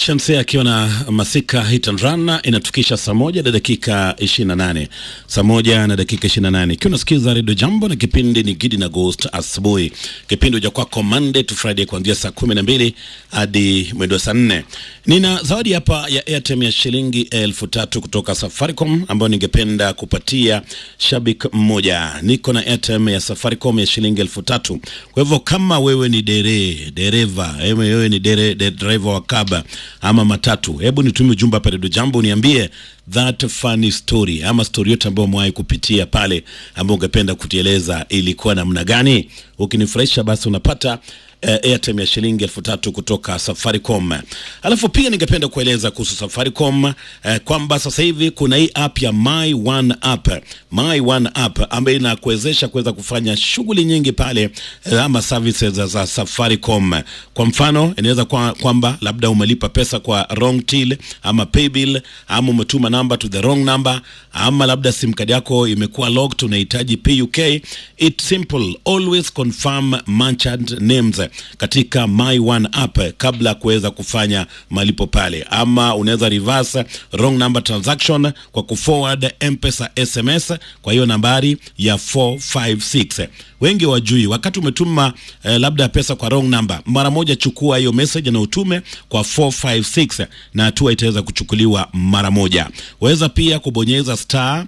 Shamsia akiwa na masika hit and run inatukisha saa moja na dakika 28, saa moja na dakika 28, ikiwa unasikiza redio Jambo na kipindi ni Gidi na Ghost asubuhi. Kipindi huja kwako Monday to Friday kuanzia saa kumi na mbili hadi mwendo wa saa nne. Nina zawadi hapa ya airtime ya shilingi elfu tatu kutoka Safaricom ambayo ningependa kupatia shabik mmoja. Niko na airtime ya Safaricom ya shilingi elfu tatu. Kwa hivyo kama wewe ni dere dereva, wewe ni dere, de, driver wa kaba ama matatu, hebu nitumie ujumbe hapa Redio Jambo, niambie that funny story ama story yote ambayo umewahi kupitia pale ambayo ungependa kutieleza ilikuwa namna gani. Ukinifurahisha basi unapata uh, airtime ya shilingi elfu tatu kutoka Safaricom. Alafu pia ningependa kueleza kuhusu Safaricom uh, kwamba sasa hivi kuna hii app ya My One app, My One app ambayo inakuwezesha kuweza kufanya shughuli nyingi pale uh, ama services za Safaricom. Kwa mfano inaweza kwa, kwamba labda umelipa pesa kwa wrong till ama paybill ama umetuma number to the wrong number ama labda sim card yako imekuwa locked, unahitaji PUK. It's simple, always confirm merchant names katika My One app kabla ya kuweza kufanya malipo pale, ama unaweza reverse wrong number transaction kwa kuforward M-Pesa SMS kwa hiyo nambari ya 456. Wengi wajui, wakati umetuma eh, labda pesa kwa wrong number, mara moja chukua hiyo message na utume kwa 456 na hatua itaweza kuchukuliwa mara moja. Waweza pia kubonyeza star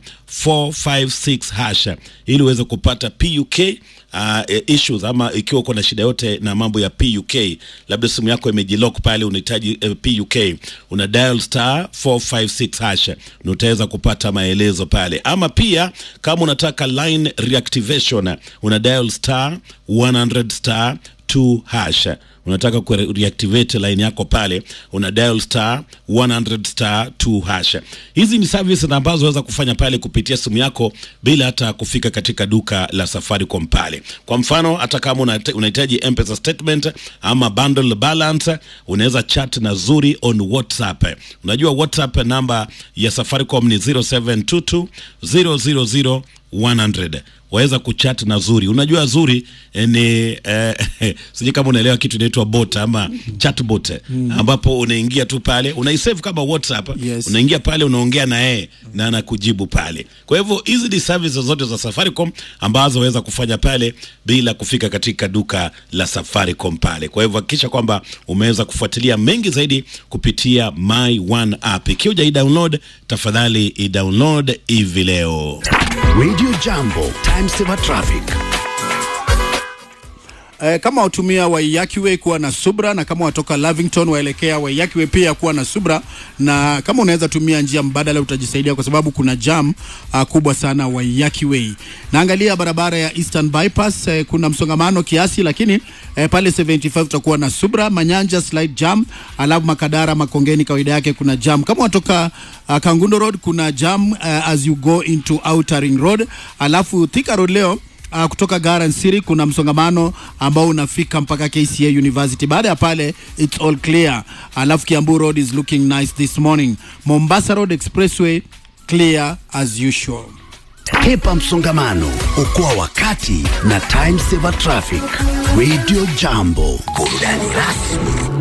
456 hash ili uweze kupata PUK uh, issues ama ikiwa uko na shida yote na mambo ya PUK, labda simu yako imejilock pale, unahitaji uh, PUK, una dial star 456 hash na utaweza kupata maelezo pale. Ama pia kama unataka line reactivation, una dial star 100 star 2 hash unataka ku reactivate line yako pale, una dial star 100 star 2 hash. Hizi ni services ambazo unaweza kufanya pale kupitia simu yako bila hata kufika katika duka la Safaricom pale. Kwa mfano, hata kama unahitaji M-Pesa statement ama bundle balance, unaweza chat na Zuri on WhatsApp. Unajua WhatsApp namba ya Safaricom ni 0722 000 100 waweza kuchat na Zuri. Unajua Zuri eh, ni eh, sijui kama unaelewa kitu inaitwa bot ama chatbot mm. ambapo unaingia tu pale unaisave kama WhatsApp Yes. unaingia pale unaongea na yeye na anakujibu pale. Kwa hivyo hizi ni services zote za Safaricom ambazo waweza kufanya pale bila kufika katika duka la Safaricom pale. Kwa hivyo hakikisha kwamba umeweza kufuatilia mengi zaidi kupitia My One app. Ikiwa hujai download, tafadhali i-download hivi leo. Radio Jambo, time saver traffic. Eh, kama watumia Waiyaki Way kuwa na subra, na kama watoka Lavington waelekea Waiyaki Way pia kuwa na subra, na kama unaweza tumia njia mbadala utajisaidia, kwa sababu kuna jam uh, kubwa sana Waiyaki Way. Naangalia barabara ya Eastern Bypass eh, kuna msongamano kiasi, lakini eh, pale 75 utakuwa na subra. Manyanja slight jam, alafu Makadara Makongeni kawaida yake kuna jam. Kama watoka uh, Kangundo Road kuna jam uh, as you go into Outer Ring Road, alafu Thika Road leo Uh, kutoka Garden City kuna msongamano ambao unafika mpaka KCA University. Baada ya pale it's all clear. Alafu Kiambu Road is looking nice this morning. Mombasa Road Expressway clear as usual. Hepa msongamano, okoa wakati na time saver traffic. Radio Jambo, burudani rasmi.